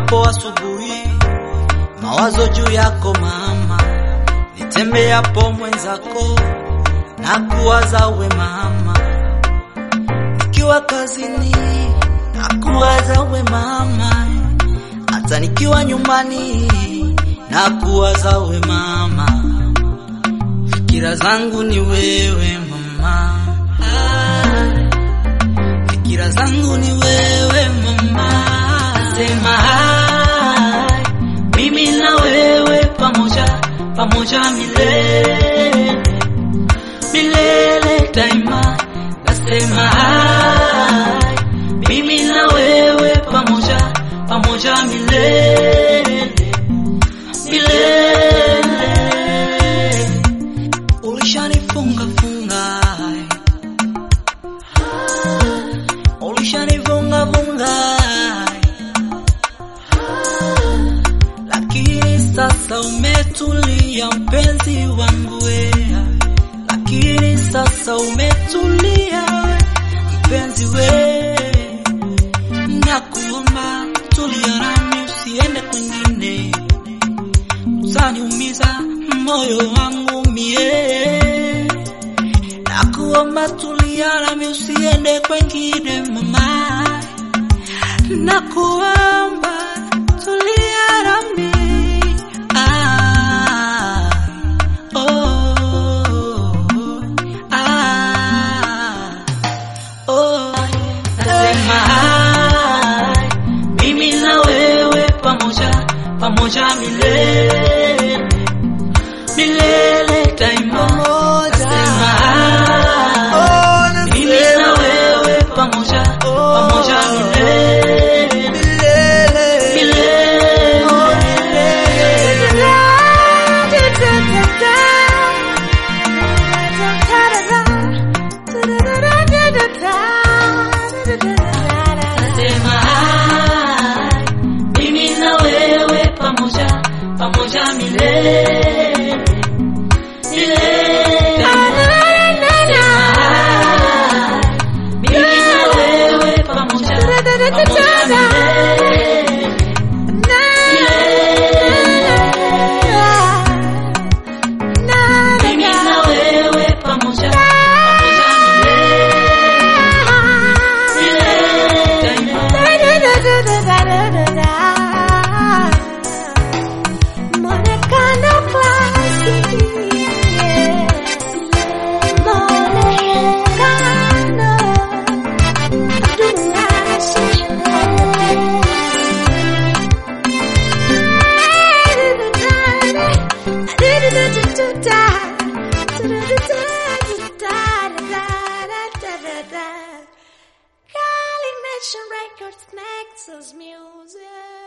Niamkapo asubuhi, mawazo juu yako mama, nitembeapo mwenzako na kuwaza we mama, nikiwa kazini na kuwaza we mama, hata nikiwa nyumbani na kuwaza we mama, fikira zangu ni wewe mama, ah, fikira zangu ni wewe mama, sema hai, mimi na wewe pamoja pamoja milele milele daima, nasema hai, mimi na wewe pamoja pamoja milele milele. Ulishanifunga funga, ulishanifunga funga, lakini sasa umetulia mpenzi wangu wea lakini sasa umetulia mpenzi we, nakuomba tulia nami, usiende kwingine, utaniumiza moyo wangu mie. Nakuomba tulia nami, usiende kwingine mama, nakuomba tulia nami ah, oh, ah, oh. Nasema hai, mimi na wewe pamoja pamoja milele milele daima. Nasema hai, mimi na wewe pamoja pamoja milele milele. Nasema hai, mimi na wewe pamoja pamoja milele milele. Nasema hai, mimi na wewe pamoja pamoja milele mimi na wewe pamoja pamoja milele milele daima. Monekano klasiki Monekano Calling Nation Records, Nexus Music